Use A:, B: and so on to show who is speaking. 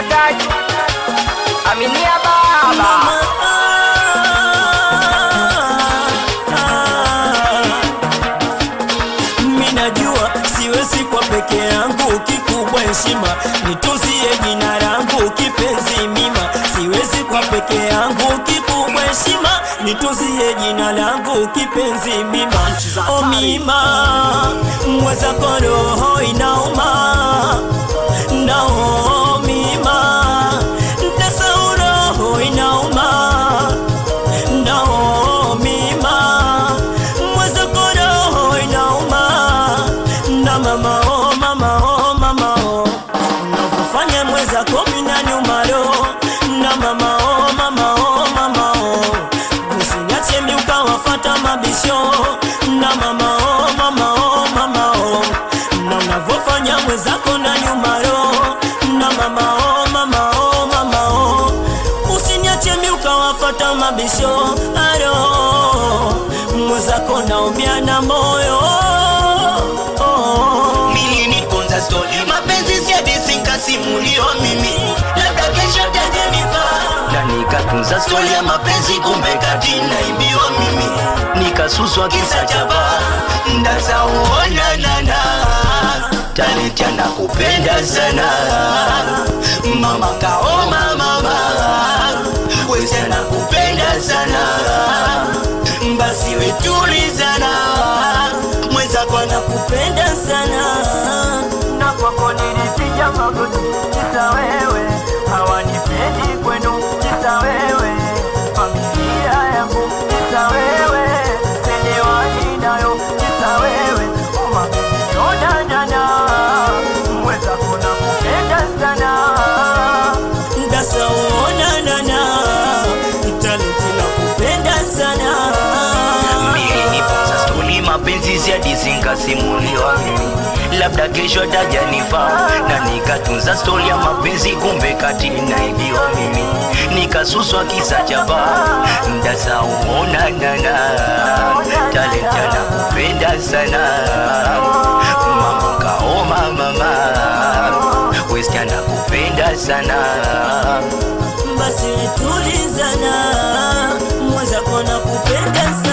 A: wataki aminia baba
B: minajua siwezi kwa peke yangu kikubwa heshima nituzie jina langu kipenzi mima siwezi kwa peke yangu kikubwa heshima nituzie jina langu kipenzi mima o mima mwezako roho inauma nao mima ndesau roho inauma nao mima mwezako roho inauma na mama oh, mama oh, mama oh. nakufanya mwezako mina nyuma roho na mama oh, mama oh, mama oh. usinyache mi ukawafata mabisho na mama oh, mama oh, mama oh. na unavyofanya mwezako na nyuma roho na mama oh, mama oh, mama oh. usiniache mi ukawafata mabisho aro mwezako naumia na moyo
C: niliniponza stori mapenzi siadisinkasimulio mimi labda kesho tajenifa na nikatunza stori ya mapenzi kumbe kati naibiwa mimi nikasuswa kisa cha baa ndasauonanana talenti anakupenda sana mama kaoma mama wezi anakupenda sana basi wetulizana mwezako anakupenda
B: nakupenda sana na kwako nilipiga magoti kisa wewe hawanipendi kwenu kisa wewe familia yangu kisa wewe selewani nayo kisa wewe umamionanana mwezako nakupenda sana ndasaonanana talenti nakupenda sana
C: niliniponza stori mapenzi siadizinkasimuliwa mimi labda kesho atajanifaa na nikatunza stori ya mapenzi kumbe kati naibiwa mimi nikasuswa kisa cha baa ndasauonanana talenti anakupenda sana mama kaoma mama westi anakupenda sana
B: basi tulizana mwenzako nakupenda sana